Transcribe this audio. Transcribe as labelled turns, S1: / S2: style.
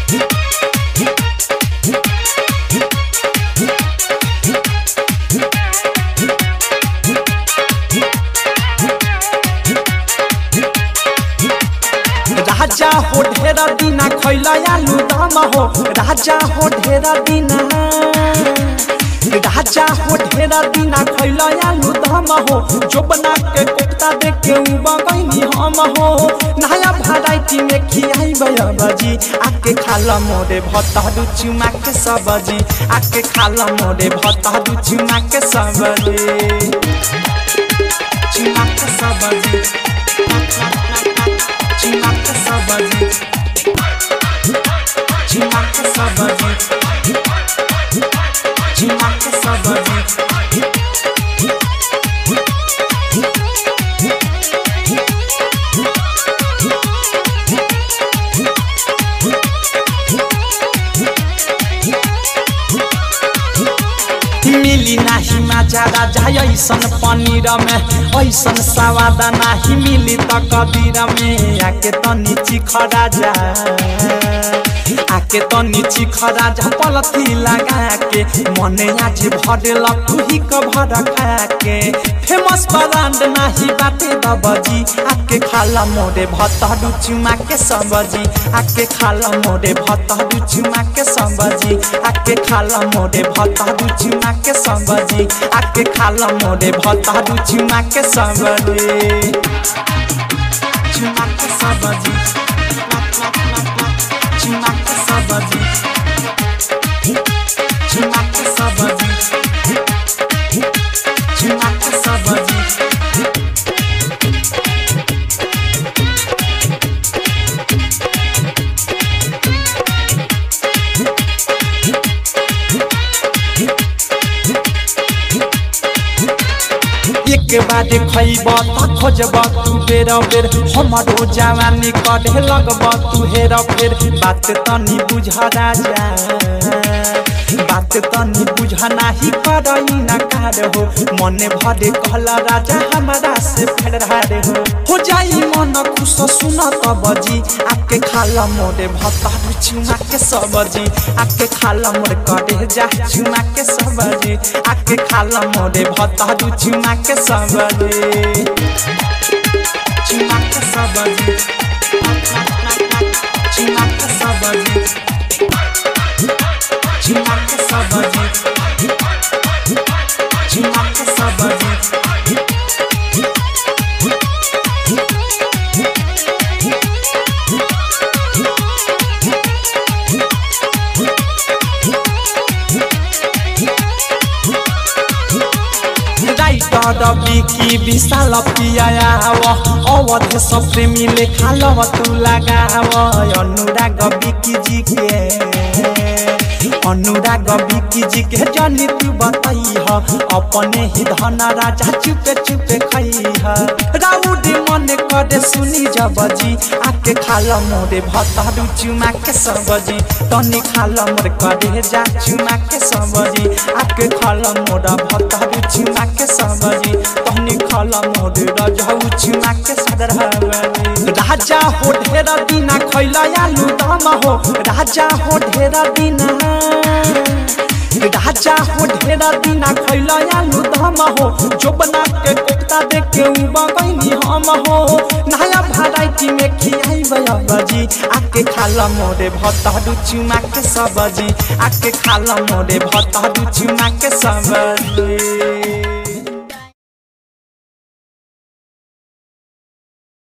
S1: राजा हो ढेरा दिना खैला आलू दम हो राजा हो ढेरा दिना राजा हो ढेरा दिना खैला आलू दम हो जो बना के कोफ्ता देख के उबा गईनी हम हो नया वैरायटी में खियाई बजी आके खाला मोरे भत्ता दू चुमा के सब्जी आके खाला मोरे भत्ता दू चुमा के सब्जी चुमा के सब्जी चुमा के सब्जी चुमा के सब्जी चुमा के सब्जी मिली नाही माजा राजा ऐसन पनीर में ऐसन सवाद नाही मिली त कदीर में आके तनी चिख राजा आके तनी चिख राजा पलथी लगा के मने आज भरल तुही क भर खा के फेमस ब्रांड नाही बाटे दबजी आके खाला मोरे भतरू चुमा के सब्जी आके खाला मोरे भतरू चुमा के सब्जी आके खाला मोरे भतरू चुमा के सब्जी आके खाला मोरे भतरू चुमा के सब्जी चुमा के सब्जी चुमा के सब्जी चुमा के सब्जी चुमा के सब्जी एक बार खैब त खोजब तू बेर बेर हमरो जवानी कढ़े लगब तू हेर फेर बात तनी बुझ राजा बात तनी बुझ नाही करई ना कार हो मने भरे कहला राजा हमारा से फेरार हो हो जाई मन खुश सुन तबजी आके खाला मोरे भत्ता चुमा के सब्जी आके खाला मोरे करे जा चुमा के सब्जी आके खाला मोरे भत्ता चुमा के सब्जी चुमा के सब्जी चुमा के सब्जी चुमा के सब्जी चुमा के सब्जी राइटर बिकी विशाल पियाव अवध सब प्रेमीले खालव तू लगाव अनुराग बिकी जी के अनुराग बिकी जी के जानी तू बतई अपने ही धन राजा चुपे चुपे खई राउडी मन करे सुनी जबजी आके खाल मोरे भतरू चुमा के सब्जी तनी खाल मोर करे जा चुमा के सब्जी आके खाल मोरा भतरू चुमा के सब्जी तनी खाल मोरे रजऊ चुमा के सदरहबजी राजा हो ढेरा दिना खैला आलू दम हो राजा हो ढेरा दिना राजा हो ढेरा दिना खैला आलू दम हो जो बना के कोफ्ता देख के उबा गईनी हम हो नया वैरायटी में खियाई बजी आके खाला मोरे भतरू चुमा के सब्जी आके खाला मोरे भतरू चुमा के सब्जी